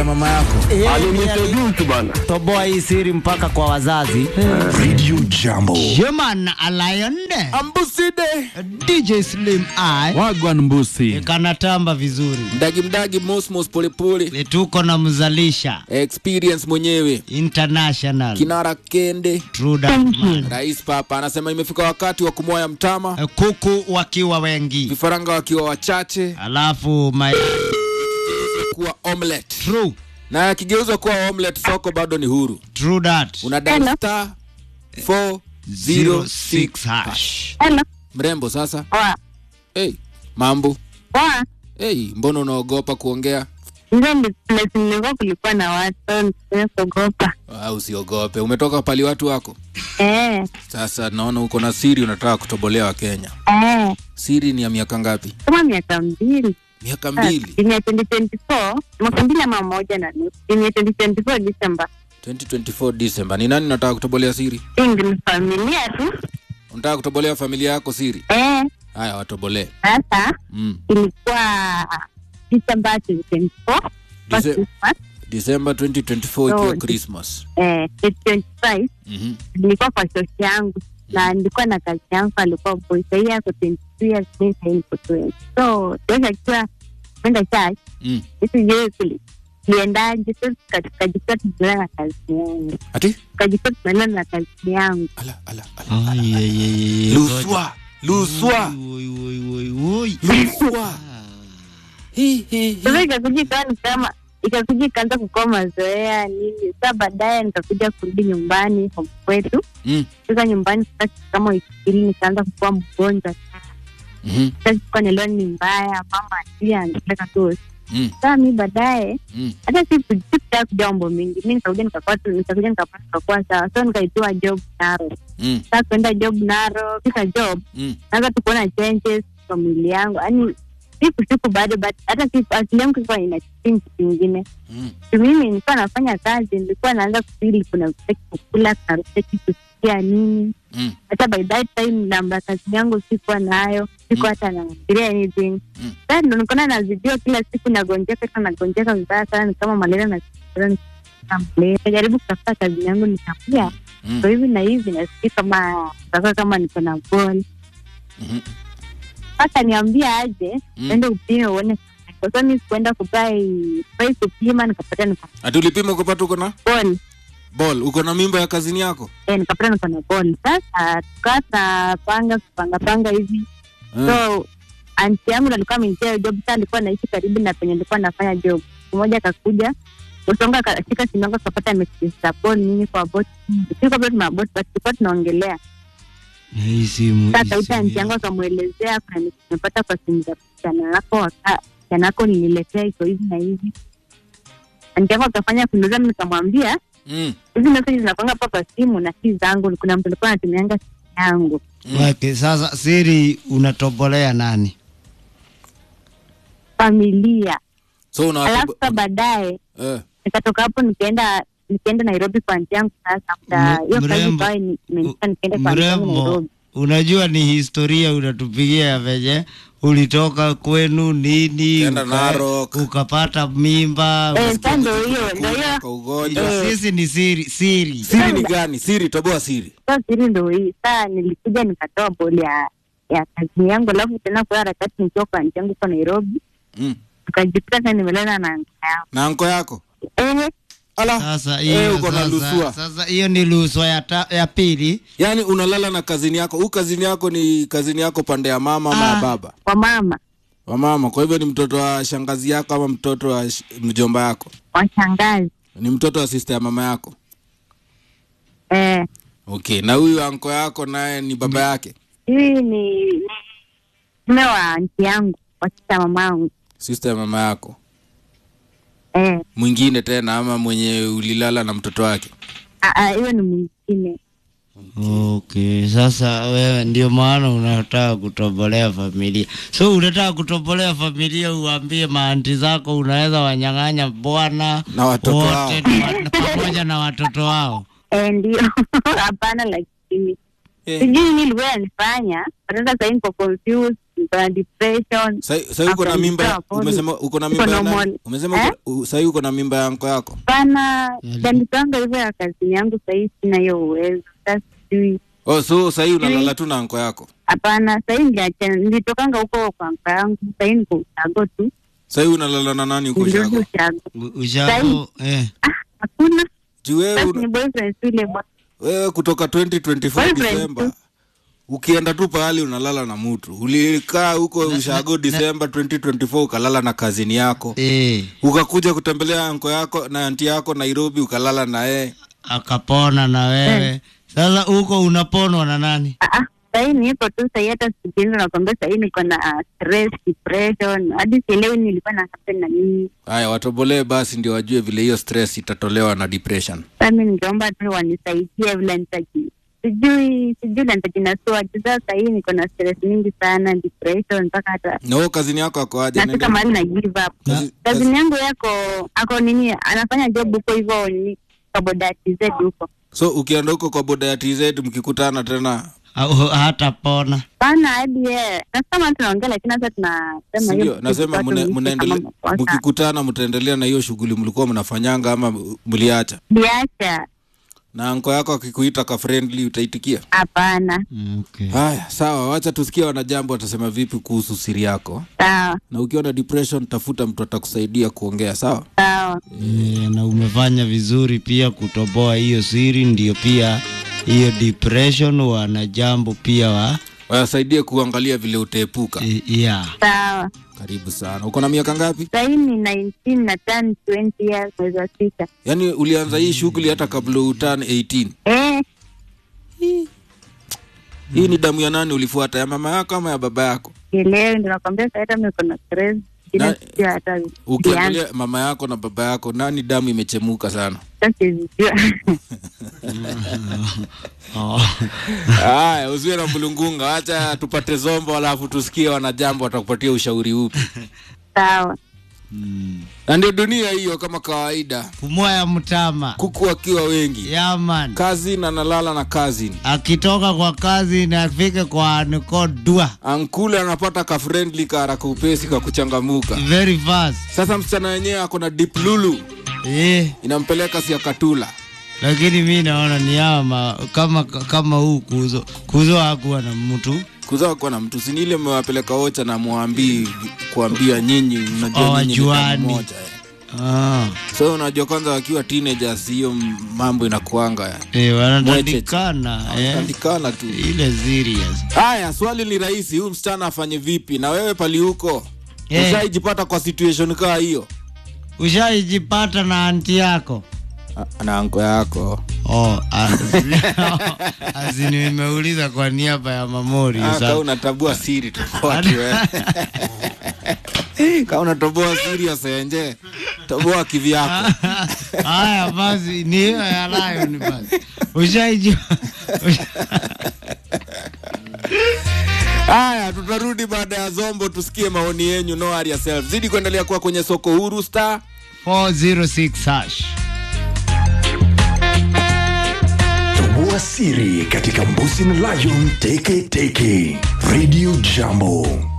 mama yako Alinitojusu bana. toboa hii siri mpaka kwa wazazi Radio Jambo. Human Alionde ambuside DJ Slim I Wagwan Mbusi. kanatamba vizuri. mdagi mdagi mosmos polepole Tuko na mzalisha experience mwenyewe international kinara kende True that man. rais papa anasema imefika wakati wa kumwaya mtama Eh, Kuku wakiwa wengi, vifaranga wakiwa wachache alafu my kuwa omelet true na akigeuzwa kuwa omelet soko bado ni huru true that una dial star 406 hash. Hello. mrembo sasa Poa. hey, mambo Poa. hey, mbona unaogopa kuongea Hizo ndi place nilikuwa kulikuwa na watu nisikuwa kuogopa. ah, usiogope umetoka pali watu wako Eh, sasa naona uko na siri unataka kutobolea wa kenya eh. siri ni ya miaka ngapi Kama miaka mbili. miaka mbili Ini ya 2024, mwaka mbili ama moja na nusu. Ini ya 2024 December. 2024 December. Ni nani unataka kutobolea siri? Ingi ni familia tu. Unataka kutobolea familia yako siri? Eh, Haya, watobolee. sasa Mm. ilikuwa December 2024. First Dece- Christmas. December 2024 ikiwa Oh, Christmas. Eh, 2025 Mhm. nilikuwa kwa shoshi yangu na nilikuwa na kazi yangu alikuwa boy sahii ako 22 years mi sahii niko 20 so shoshi akiwa kwenda church Mm. sijui kuli liendaje so tukajikuta tunaendelea na kazi yangu Ati? tukajikuta tunaendelea na kazi yangu Ala, ala, ala. Ai, ai, ai, ai, Luswa. Luswa. Oi, oi, oi, oi. Luswa. Hi, hi, hi. sasa ikakuja ikawa ni kama ikakuja ikaanza kukoa mazoea nini saa baadaye nikakuja kurudi nyumbani home kwetu Mm. sasa nyumbani sasa kama wiki mbili nikaanza kukuwa mgonjwa Mhm. sasa sikuwa naelewa ni mbaya mama pia anataka tu Mm. saa mi baadaye Mm. hata si sikutaka kujua mambo mingi mi nikakuja nikakuwa tu nikakuja nikapata nikakuwa sawa so nikaitiwa job naro Mm. saa kuenda job naro kisa job Mm. naanza tu kuona changes kwa mwili yangu yaani siku siku bado but hata si akili yangu ilikuwa ina kitu kingine Mm. Tu mimi nilikuwa nafanya kazi nilikuwa naanza kufili kuna sitaki kukula kuna sitaki kusikia nini Mm. hata by that time namba kazi yangu sikuwa nayo siku hata nafikiria anything Mm. sasa ndo nikaona nazidiwa kila siku nagonjeka sana nagonjeka vibaya sana ni kama malaria na najaribu kutafuta kazi yangu nikakuja Mm. so hivi na hivi nasikia kama takuwa kama niko na bol Mhm. sasa niambia aje Mm. ende upime uone kwa sababu mi sikuenda kubai bai kupima nikapata niko Ati ulipima ukapata uko na bol ball, uko na mimba ya kazini yako? eh, nikapata niko na bol sasa tukaa tunapanga kupanga panga hivi Mm. so anti yangu ndo alikuwa amenitia job sa alikuwa naishi karibu na penye nilikuwa nafanya job mmoja akakuja usonga akashika simu yangu akapata messages za bol nini kwa bot sikuwa bado tuna bot but tulikuwa tunaongelea Hii simu, sasa hii kauta simu anti yangu akamwelezea kuna message nimepata kwa simu za kijana wako waka- kijana wako nililetea iko hivi na hivi anti yangu akafanya kuniuliza mi nikamwambia Mm. hizi message zinakwanga hapa kwa simu na si zangu kuna mtu alikuwa anatumianga simu yangu Okay, sasa siri unatobolea nani? familia So una alafu sa baadaye eh. nikatoka hapo nikaenda nikaenda nairobi kwa nti yangu sasa after M- hiyo kazi mrembo- ikawa ni- imenifanya nikaenda kwa nti yangu Mrembo, nairobi unajua ni historia unatupigia ya venye ulitoka kwenu nini, Ukaenda uka- Narok. ukapata mimba. Eh, sa ndo hiyo ndo hiyo Kwa ugonjwa. Sisi ni siri siri. Siri ni gani? Siri, toboa siri. sa siri ndo hii saa nilikuja nikatoa boli ya ya kazi yangu alafu tena kwa harakati nikiwa kwa nti yangu kwa nairobi Mm. tukajikuta sa nimelala na nka yangu Na anko yako? eh, Ala. Sasa eh, hiyo uko na sasa, lusua. sasa hiyo ni luswa ya, ta, ya pili. Yaani unalala na kazini yako. Huu kazini yako ni kazini yako pande ya mama ama ya Ah. baba? kwa mama Wa mama. Kwa hivyo ni mtoto wa shangazi yako ama mtoto wa sh- mjomba yako? washangazi Ni mtoto wa sister ya mama yako? eh, Okay. Na huyu anko yako naye ni baba yake? hii ni ni mume wa nti yangu wasita mamangu Sister ya mama yako. eh, Mwingine tena ama mwenye ulilala na mtoto wake? ah, ah, hiyo ni mwingine Okay, sasa wewe ndio maana unataka kutobolea familia. So unataka kutobolea familia, uambie maanti zako unaweza wanyang'anya bwana Na watoto wote wao. na wa- pamoja na watoto wao. eh, ndio hapana lakini Eh. sijui nini ilikuwa yanifanya hata sahii niko confused niko na depression Sai uko na mimba ya- After umesema uko na Niko mimba ya normal. nani? Umesema Eh? uko- u- sai uko na mimba ya anko yako. pana janipanga hivyo ya kazini yangu sahii sina hiyo uwezo sasa sijui Oh, so sai unalala tu na anko yako. hapana sahii niliacha nilitokanga huko kwa mka yangu sahii niko ushago tu Sai unalala na nani huko nilirudi shako? ushago U- Ushago eh. ah hakuna Juu wewe sasa una- ni boyfriend tu ile bwa- wewe kutoka 2024 Boyfriend Disemba tu. ukienda tu pahali unalala na mtu ulikaa huko ushago Disemba 2024 ukalala na kazini yako Eh. ukakuja kutembelea anko yako na anti yako Nairobi ukalala na yeye Akapona na wewe. Sasa huko unaponwa na nani? ah ah sahii niko tu sahii hata sikindo nakwambia sahii niko na ah, stress depression hadi sielewi nilikuwa na happen na nini haya watobolee basi ndio wajue vile hiyo stress itatolewa na depression sasa mi ningeomba tu wanisaidie vile nitaji sijui sijui la nitajinasua tu sasa sahii niko na stress mingi sana depression mpaka hata na huo kazini yako ako aje nafika Anaenda- mahali na give up Kazi- kazini yangu yako ako nini anafanya job huko hivyo ni kaboda tz huko so ukienda huko kwa boda ya tz mkikutana tena Au hata pona. pana hadi ye nasema tunaongea lakini sasa tunasema sindio hiyo nasema kitu mna- watu mnaendelea kama makosa. mkikutana mtaendelea na hiyo shughuli mlikuwa mnafanyanga ama mliacha biacha na anko yako akikuita ka friendly utaitikia hapana Okay. haya sawa wacha tusikie wanajambo watasema vipi kuhusu siri yako sawa na ukiwa na depression tafuta mtu atakusaidia kuongea sawa sawa E, na umefanya vizuri pia kutoboa hiyo siri, ndio pia hiyo depression wana jambo pia wa wasaidie kuangalia vile utaepuka e, yeah. sawa karibu sana uko na miaka ngapi sahii ni 19 na turn 20 years mwezi wa sita yaani ulianza hii shughuli hata kabla utan 18 eh hii ni damu ya nani ulifuata ya mama yako ama ya baba yako elewi ndo nakwambia sahii hata miko na stress Sina Na- sijui hata vianza. ukiangalia mama yako na baba yako nani damu imechemuka sana Sasa sijui. Oh. haya usiwe na mlungunga wacha tupate zombo alafu tusikie wanajambo watakupatia ushauri upi sawa na ndio dunia hiyo kama kawaida Pumua ya mtama kuku wakiwa wengi yaman kazi na nalala na kazi akitoka kwa kazi na afike kwa niko dua ankule anapata ka friendly kara kaupesi ka kuchangamuka very fast sasa msichana wenyewe ako na deep lulu eh, inampeleka siakatula lakini mi naona ni ama kama kama huu kuzo kuzo hakuwa na mtu kuzaa kuwa na mtu sini ile mmewapeleka wocha na mwambii kuambia nyinyi unajua nyinyi ni damu Hawajuani. moja eh. ah, so unajua kwanza wakiwa teenagers hiyo m- mambo inakuanga eh, wanatandikana eh, andikana tu ile serious haya swali ni rahisi huyu msichana afanye vipi na wewe pali huko Eh. ushaijipata kwa situation kaa hiyo ushaijipata na anti yako Ah, na anko yako oh, azini nimeuliza kwa niaba ya mamori Ah, sasa. kaa unatabua siri tofauti wewe kaa unatoboa siri ya senje toboa kivyako haya basi ni hiyo ya lion basi ushaiji haya tutarudi baada ya zombo tusikie maoni yenyu no worry yourself zidi kuendelea kuwa kwenye soko huru star 406 hash Toboa siri katika Mbuzi na Lion Teke Teke Radio Jambo.